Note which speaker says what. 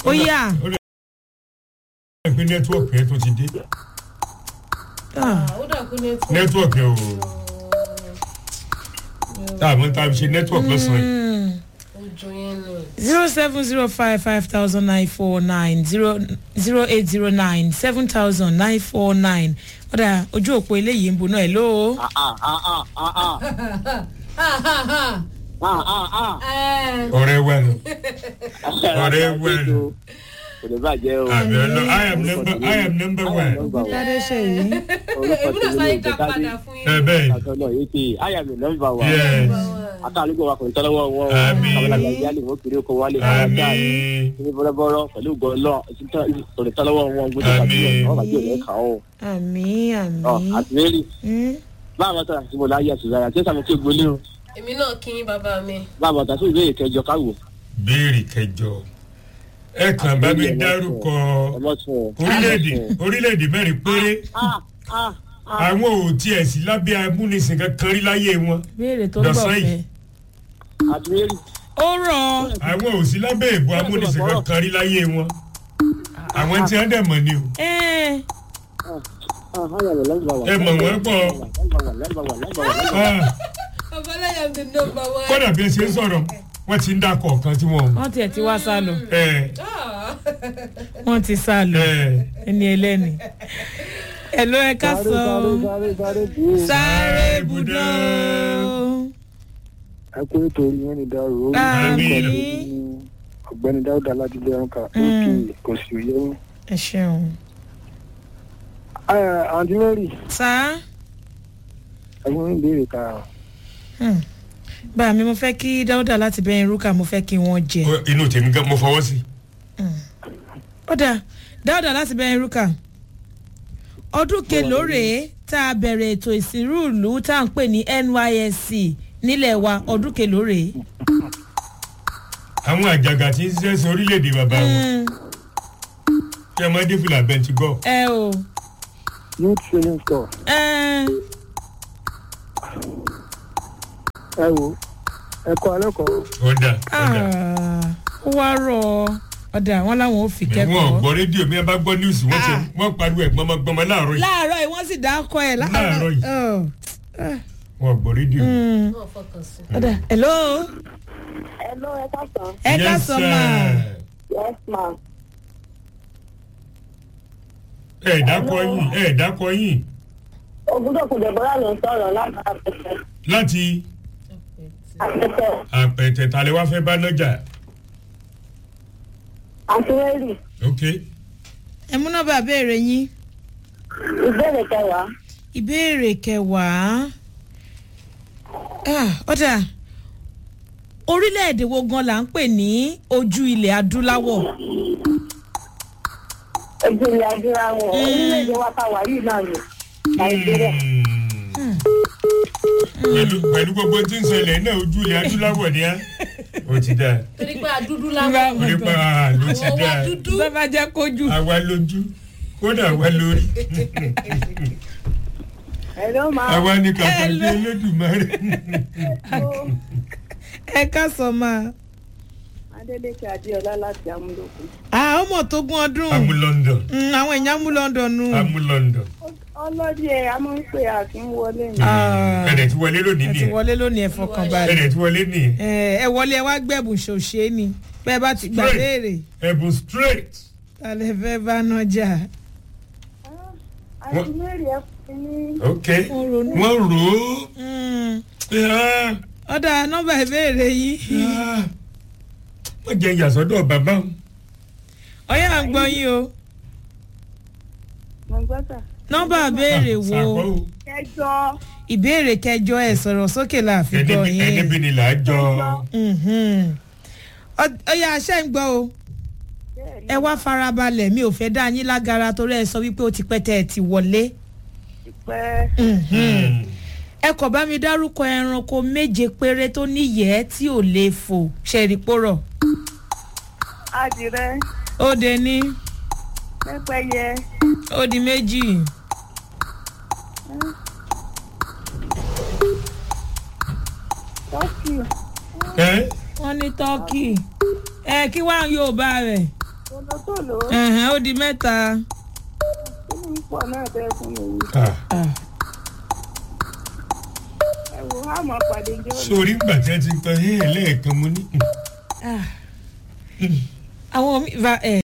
Speaker 1: ó yà
Speaker 2: ó lè pé nẹ́tíwọ̀kì yẹn tó ti dé
Speaker 1: Ah,
Speaker 3: ó dà kú nẹ́tíwọ̀kì.
Speaker 2: nẹ́tíwọ̀kì yẹn ò tá a mọ̀ tá a fi ṣe nẹ́tíwọ̀kì lọ́sàn-án yìí.
Speaker 1: mm.
Speaker 3: ojú yẹn nù.
Speaker 1: zero seven zero five five thousand nine four nine zero zero eight zero nine seven thousand nine four nine ọ̀dà ojú òpó eléyìí ń bo náà ẹ̀ lóo.
Speaker 4: Ah, ah, ah, ah, ah, ah.
Speaker 3: Ha, ha, ha.
Speaker 4: Ah, ah, ah.
Speaker 3: Ẹ,
Speaker 2: ọ̀rẹ́ wa nù Ọ̀rẹ́ wẹ̀rẹ̀.
Speaker 4: kò ní bàjẹ́ o.
Speaker 2: àmì ọlọ i am number i am number one.
Speaker 1: ládé ṣe yìí.
Speaker 4: orúkọ
Speaker 3: èmi náà
Speaker 4: tèmi
Speaker 3: sáré
Speaker 4: ni
Speaker 3: dá padà
Speaker 4: ìjọba
Speaker 3: fún
Speaker 2: ẹ
Speaker 3: yín.
Speaker 2: bẹ́ẹ̀ ni
Speaker 4: àtọ náà yé ti àyà mi nọmba wa.
Speaker 2: yes
Speaker 4: akálùkò wa kò ní tọ́lọ́wọ́ wọn.
Speaker 2: Àmín.
Speaker 4: kàmínà yálì wọn kiri oko wálé wọn
Speaker 2: àmì
Speaker 4: dáa ní bọ́lọ́bọ́lọ́ pẹ̀lú gọ́ọ̀lọ́ kò ní tọ́lọ́wọ́ wọn gbọ́dọ̀
Speaker 2: Àmín.
Speaker 4: bàjẹ́ wọn bàjẹ́ òní kà ó.
Speaker 1: àmì
Speaker 4: Ọ,
Speaker 1: àmì.
Speaker 4: àti mary
Speaker 1: Mm.
Speaker 4: báwo ta àti mo láyé àti ìyára tí ó sàmì kí gbolé o
Speaker 3: èmi náà kí yín bàbá mi.
Speaker 4: báwo ta sí ìbéèrè kẹjọ káwò.
Speaker 2: béèrè kẹjọ ẹ kàn bá mi dárúkọ
Speaker 4: ọmọ tún ọ.
Speaker 2: orílẹ̀-èdè orílẹ̀-èdè mẹ́rin péré
Speaker 4: Ah, ah, ah.
Speaker 2: àwọn ò tiẹ̀ sí lábẹ́ amúnisìn kankan rí láyé wọn
Speaker 1: béèrè tó ń bọ̀
Speaker 2: Dọ̀sán
Speaker 1: fẹ́.
Speaker 2: yìí.
Speaker 4: àti mary
Speaker 1: ó rọ̀
Speaker 2: àwọn ò sí lábẹ́ ìbò amúnisìn kankan rí láyé wọn àwọn tí wọ́n dẹ̀ mọ̀ ni o
Speaker 1: ẹ́
Speaker 4: ah, àyà mi nọmba wa.
Speaker 2: ẹ mọ̀ wọ́n pọ̀
Speaker 4: nọmba wa nọmba wa nọmba wa.
Speaker 2: Ah,
Speaker 3: babaláyà mi nọmba wa.
Speaker 2: kódà bí ẹ ṣe ń sọ̀rọ̀ wọ́n ti ń dákọ̀ kan tí wọ́n mọ̀
Speaker 1: wọ́n tiẹ̀ ti wá sá lọ
Speaker 2: ẹ
Speaker 3: Ah.
Speaker 1: wọ́n ti sá lọ
Speaker 2: ẹ
Speaker 1: ẹni ẹlẹ́ni. ẹ̀ ló ẹ ká sọ
Speaker 4: sáré sáré bù ú.
Speaker 1: sáré ibùdó.
Speaker 4: ẹ kó ètò yẹn ní dàrú.
Speaker 1: àmì
Speaker 4: ọ̀gbẹ́ni dáúdà ládìlẹ ọkà
Speaker 1: Mm.
Speaker 4: òkè kò sí òye wọn.
Speaker 1: ẹ ṣeun.
Speaker 4: àǹtí mary
Speaker 1: sá
Speaker 4: ẹ̀gbọ́n ń béèrè ká
Speaker 1: Hmm. bá mi mo fẹ́ kí dáúdà láti bẹ́ẹ̀ rúkà mo fẹ́ kí wọ́n jẹ.
Speaker 2: Ó- inú tèmi gan mo fọwọ́ sí
Speaker 1: ó dáa dáúdà láti bẹ́ẹ̀ rúkà ọdún kelóore tá a bẹ̀rẹ̀ ètò ìsìnrú ìlú tá à ń pè ní nysc nílẹ̀ wa ọdún kelóore.
Speaker 2: àwọn àjàgà tí ń ṣiṣẹ́ sí orílẹ̀-èdè bàbá wọn kí ẹ má dé fìlà bẹntigọ́
Speaker 1: ẹ o
Speaker 4: youth training store
Speaker 1: ẹ
Speaker 4: ẹ wo ẹ̀kọ́ alẹ́kọ̀ọ́
Speaker 2: ọ̀dà ọ̀dà
Speaker 1: ó wá rọ ọ̀dà wọn làwọn ò fi
Speaker 2: wọn
Speaker 1: kẹ́kọ̀ọ́.
Speaker 2: gbọ́ rédíò mi ẹ bá gbọ́ níwùsì wọ́n ṣe
Speaker 1: Ah.
Speaker 2: wọ́n pariwo ẹ̀ gbọmọgbọmọ láàárọ̀ yìí
Speaker 1: láàárọ̀ yìí wọ́n sì dákọ̀ ẹ̀
Speaker 2: Láàárọ̀ yìí.
Speaker 1: Oh.
Speaker 2: wọn gbọ́ rédíò.
Speaker 1: Mm.
Speaker 3: Wọ́n fọkàn sí.
Speaker 1: ọ̀dà hello
Speaker 5: Hello, ẹ káàsán.
Speaker 1: ẹ ká
Speaker 2: Yes,
Speaker 1: sọ
Speaker 2: sir.
Speaker 1: máa.
Speaker 5: Yes, ma.
Speaker 2: ẹ dákọ yín ẹ dákọ yín
Speaker 5: Ògúndòkú Dẹ̀bọ́lá ló ń sọ̀rọ̀ láti àpẹtẹ.
Speaker 2: láti
Speaker 5: Àpẹtẹ.
Speaker 2: àpẹtẹ tàlẹ́ wá fẹ́ bá nájà
Speaker 5: Àti Mary,
Speaker 2: ok
Speaker 1: ẹ mú nọ́mbà béèrè yín
Speaker 5: ìbéèrè kẹwàá.
Speaker 1: ìbéèrè kẹwàá Ah, ọ̀dà orílẹ̀-èdè wo gan la ń pè ní ojú ilẹ̀ adúláwọ̀
Speaker 5: Ojú ilẹ̀ adúláwọ̀. Orílẹ̀-èdè wa ta wà yìí náà ni. Nàìjíríà.
Speaker 2: Hmm. pẹ̀lú pẹ̀lú gbogbo tí ń ṣẹlẹ̀ náà ojú ilẹ̀ adúláwọ̀ ni á ó ti dáa
Speaker 3: torí pé àdúdú láwọn.
Speaker 2: orí pa á ló ti
Speaker 3: àwọn wa
Speaker 2: dáa
Speaker 3: dúdú.
Speaker 1: bàbá jẹ́ kójú.
Speaker 2: àwa lójú kódà àwa lórí
Speaker 5: Hello, ma.
Speaker 2: àwa ní kàkà bí olódùmarè
Speaker 1: ẹ ká sọ máa.
Speaker 5: Adélékè Adéọlá láti Amúlòkù.
Speaker 1: Ah, ọmọ tó gún ọdún
Speaker 2: amú London
Speaker 1: Mm, àwọn èèyàn mú London nù.
Speaker 2: amú London
Speaker 5: Ọlọ́dí ẹ̀ a máa ń pè àfin wọlé ni.
Speaker 1: Ah,
Speaker 2: ẹ̀dẹ̀ tí wọlé lónìí
Speaker 1: ẹ ti
Speaker 2: nìyẹn
Speaker 1: wọlé lónìí ẹ fọkàn balẹ̀.
Speaker 2: ẹ̀dẹ̀ tí wọlé nìyẹn
Speaker 1: ẹ ẹ wọlé ẹ wá gbẹ̀bùn ṣòṣe ni bẹ́ẹ̀ bá ti gbà
Speaker 2: Straight.
Speaker 1: béèrè
Speaker 2: ẹ̀bùn straight
Speaker 1: tàlẹ́ fẹ́ bá náà jà.
Speaker 5: Àti Mary ẹ fún mi ní.
Speaker 2: ok
Speaker 1: Wọ́n ronú.
Speaker 2: wọ́n rò ó
Speaker 1: Mm,
Speaker 2: Ah,
Speaker 1: ọ̀dà nọ́mbà ìbéèrè yìí
Speaker 2: ah. wọ́n jẹ́ ìyàsọ́dọ̀ bàbá wọn.
Speaker 1: ọ̀yà à ń gbọ́ yín o
Speaker 5: Mo gbọ́ sà.
Speaker 1: nọ́mbà ìbéèrè wo
Speaker 2: Sàkó o.
Speaker 5: Kẹjọ.
Speaker 1: ìbéèrè kẹjọ ẹ sọ̀rọ̀ sókè láàfin
Speaker 2: ẹni
Speaker 1: gbọ́
Speaker 2: bí- ẹni
Speaker 1: yín
Speaker 2: bí ni là á jọ
Speaker 1: Mhm. Ọ- ọ̀yà àṣẹ ń gbọ́ o
Speaker 5: Bẹ́ẹ̀ ni.
Speaker 1: ẹ wá farabalẹ̀ mi ò fẹ́ dá yín lágara torí ẹ sọ wípé ó ti pẹ́ tẹ́ ẹ ti wọlé.
Speaker 5: Pẹ́.
Speaker 1: Mhm. ẹ kò bá mi dárúkọ ẹranko méje péré tó níyẹ́ tí ò lè fò ṣẹ̀rìpọ̀rọ̀
Speaker 5: Adìrẹ.
Speaker 1: ó de ní
Speaker 5: Pẹ́pẹ́yẹ.
Speaker 1: ó di méjì
Speaker 5: Tọ́kì.
Speaker 2: ẹ
Speaker 1: wọ́n ní tọ́kì ẹ kí wàá yóò bá rẹ̀
Speaker 5: Tó tòlótòló
Speaker 1: ẹ̀hẹ́n, ó di mẹ́ta.
Speaker 5: kí ni pọ̀ náà tẹ́ fún mi yìí.
Speaker 2: Ah,
Speaker 1: Ah,
Speaker 5: ẹ wò á mọ̀ pàdé jọ́
Speaker 2: sórí ìgbà tí a ti tan hẹ́ẹ̀ lẹ́ẹ̀kan mo ní.
Speaker 1: ah. àwọn mi va ẹ̀